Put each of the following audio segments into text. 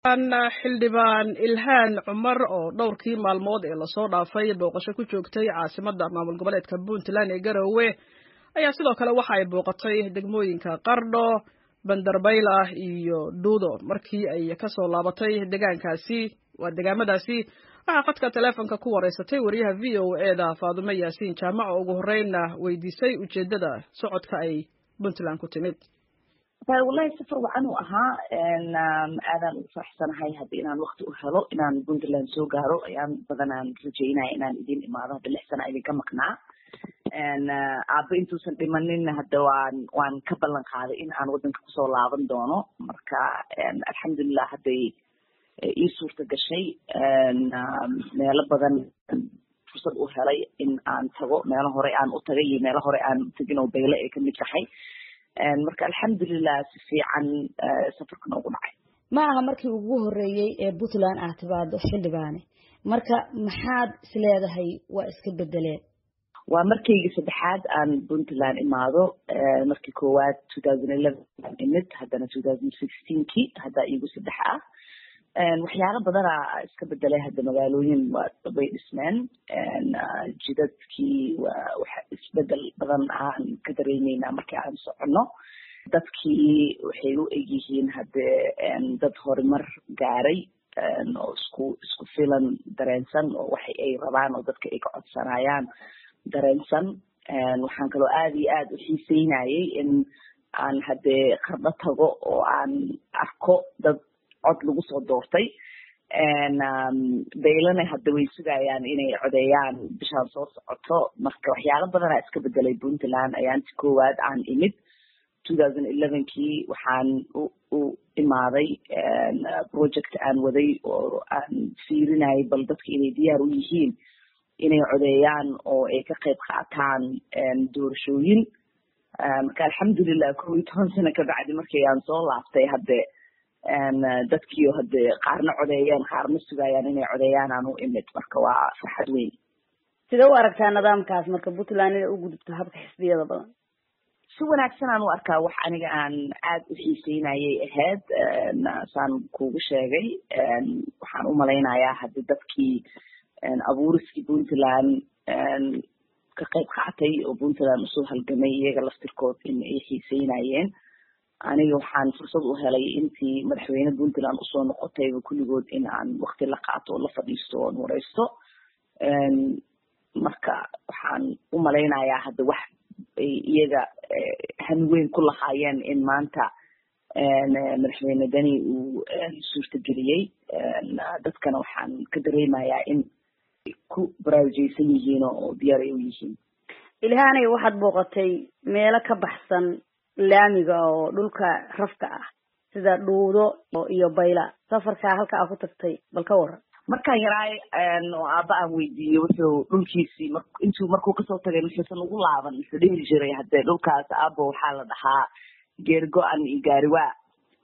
xildhibaan ilhaan cumar oo dhowrkii maalmood ee lasoo dhaafay booqasho ku joogtay caasimadda maamul goboleedka puntland ee garowe ayaa sidoo kale waxa ay booqatay degmooyinka qardho bandarbayla iyo dhuudo markii ay kasoo laabatay degaankaasi waa degaamadaasi waxaa khadka teleefonka ku wareysatay wariyaha v o e da faadumo yaasiin jaamac oo ugu horreynna weydiisay ujeeddada socodka ay puntland ku timid wallahi safar wacan uu ahaa aadaan ugu faraxsanahay hadda inaan wakti u helo inaan puntland soo gaaro ayaan badanaan rajeynaya inaan idin imaado hadda lix sana idinka maqnaa aaba intuusan dhimanin hadda waan waan ka ballan qaaday in aan waddanka kusoo laaban doono marka alxamdulilah hadday ii suurta gashay meelo badan fursad u helay in aan tago meelo hore aan u tagay iyo meelo hore aan utagin oo bayle ay kamid tahay marka alxamdulilah si fiican safarka noogu dhacay ma aha markii ugu horeeyey ee puntland aad timaado xildhibaane marka maxaad isleedahay waa iska bedeleen waa markaygii saddexaad aan puntland imaado markii koowaad two thousand eleven aan imid haddana two thousand sixteenkii hadda iigu saddex ah waxyaalo badana iska bedelay hadda magaalooyin waa way dhismeen jidadkii waa wax isbedel badan aan ka dareemeynaa markii aan soconno dadkii waxay u egyihiin hadde dad horumar gaaray oo isku isku filan dareensan oo waxa ay rabaan oo dadka ay ka codsanayaan dareensan waxaan kaloo aada iyo aada u xiiseynayay in aan haddee qardho tago oo aan arko dad cod lagu soo doortay baylana hadda way sugayaan inay codeeyaan bishaan soo socoto marka waxyaalo badanaa iska bedelay puntland ayaanti koowaad aan imid two thousand elevenkii waxaan u imaaday project aan waday oo aan fiirinayay bal dadka inay diyaar u yihiin inay codeeyaan oo ay ka qayb qaataan doorashooyin marka alxamdulilah kow iyo toban sano kabacdi markii aan soo laaftay hadde dadkiio hadde qaarna codeeyeen qaarna sugayaan inay codeeyaan aan u imid marka waa farxad weyn sidee u aragtaa nidaamkaas marka puntland inay u gudubto habka xisbiyada badan si wanaagsan aan u arkaa wax aniga aan aada u xiiseynayay ahayd saan kugu sheegay waxaan u malaynayaa haddi dadkii abuuriskii puntland ka qayb qaatay oo puntland usoo halgamay iyaga laftirkood in ay xiiseynayeen aniga waxaan fursad u helay intii madaxweyne puntland usoo noqotayba kulligood in aan wakti la qaato oo la fadhiisto oon wareysto marka waxaan u malaynayaa hadda wax ay iyaga hanweyn ku lahaayeen in maanta madaxweyne deni uu suurtageliyey dadkana waxaan ka dareemayaa in ku baraarujeysan yihiin oo diyaar ay u yihiin ilhaanay waxaad booqatay meelo ka baxsan laamiga oo dhulka rafka ah sida dhuudo iyo bayla safarkaa halka aa ku tagtay bal ka waran markaan yaraay oo aaba aan weydiiyey wuxuu dhulkiisii m intuu markuu kasoo tagay muxuusan ugu laaban muxuu dhihi jiray haddee dhulkaas aabo waxaa la dhahaa geergo-an iyo gaariwaa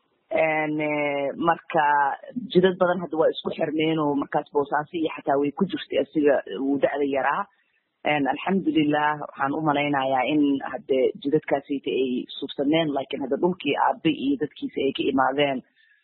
marka jidad badan hadda waa isku xirmeen oo markaas boosaaso iyo xataa way ku jirtay asiga wuu da-da yaraa alxamdulilah waxaan u malaynayaa in hadde jidadkaasita ay suubsameen lakin hadda dhulkii aabe iyo dadkiisa ay ka imaadeen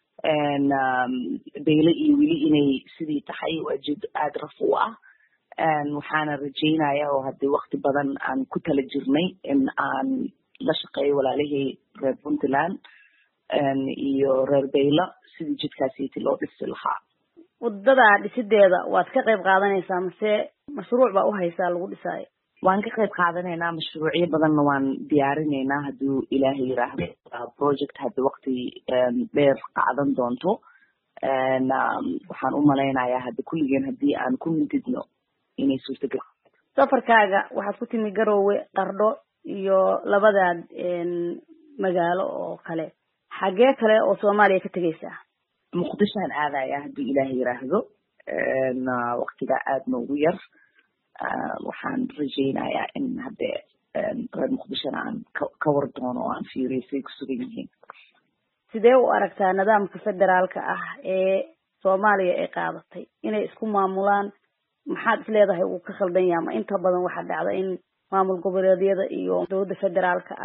bayle iyo weli inay sidii tahay waa jid aada raf u ah waxaana rajeynaya oo hadde wakti badan aan ku tala jirnay in aan la shaqeeyo walaalihii reer puntland iyo reer baylo sidii jidkaasiti loo dhisi lahaa wadada dhisideeda waad ka qayb qaadanaysaa mase mashruuc baa uhaysaa lagu dhisaayo waan ka qayb qaadanaynaa mashruucyo badanna waan diyaarinaynaa hadduu ilaahay yiraahdo project hadda wakti dheer qaadan doonto waxaan u malaynayaa hadda kulligeen haddii aan ku mididno inay suurtagal safarkaaga waxaad ku timi garoowe qardho iyo labadaad magaalo oo kale xagee kale oo soomaaliya ka tegaysaa muqdishoan aadaya hadduu ilaahay yiraahdo waktigaa aada noogu yar waxaan rajeynayaa in hadde reer muqdishona aan ka war doono oo aan fiiriyo siay ku sugan yihiin sidee u aragtaa nidaamka federaalka ah ee soomaaliya ay qaadatay inay isku maamulaan maxaad isleedahay uu ka khaldan yaha ma inta badan waxaa dhacda in maamul goboleedyada iyo dowladda federaalka ah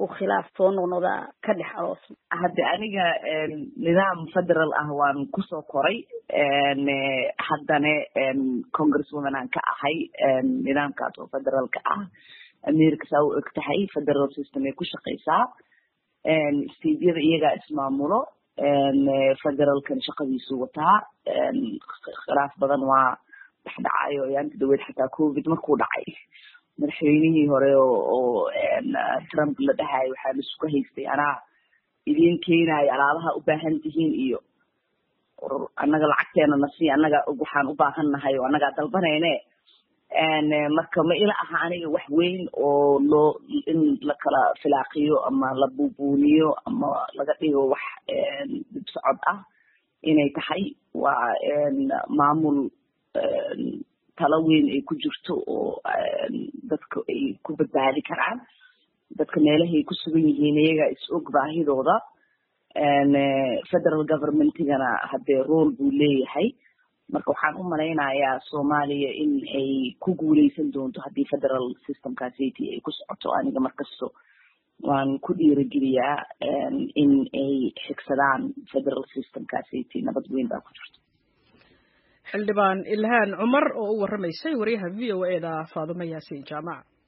uu khilaaf soo noqnoqda ka dhex aroosmo hadde aniga nidaam federal ah waan kusoo koray haddana congresswoman aan ka ahay nidaamkaas oo federaalka ah america saa u eg tahay federal system ay ku shaqeysaa stadeyada iyagaa ismaamulo federalkan shaqadiisu wataa khilaaf badan waa dhexdhacayo ayaanta dhaweed xataa covid markuu dhacay madaxweynihii hore oo trump la dhahayo waxaa laisuka haystay anaa idiin keenayo alaabaha u baahan tihiin iyo annaga lacagteena nasi annaga waxaan u baahan nahay oo annagaa dalbanayne marka ma ila aha aniga wax weyn oo loo in la kala filaaqiyo ama la buubuuniyo ama laga dhigo wax dib socod ah inay tahay waa maamul talo weyn ay ku jirto oo dadka ay ku badbaadi karaan dadka meelahay ku sugan yihiin iyaga is og baahidooda federal governmentigana haddee role buu leeyahay marka waxaan u malaynayaa soomaaliya in ay ku guuleysan doonto haddii federal systemkaasiti ay ku socoto aniga markasto waan ku dhiirigeliyaa in ay xigsadaan federal systemkaasiti nabad weyn baa ku jirto xildhibaan ilhaan cumar oo u warramaysay wariyaha v o e da faadumo yaasiin jaamac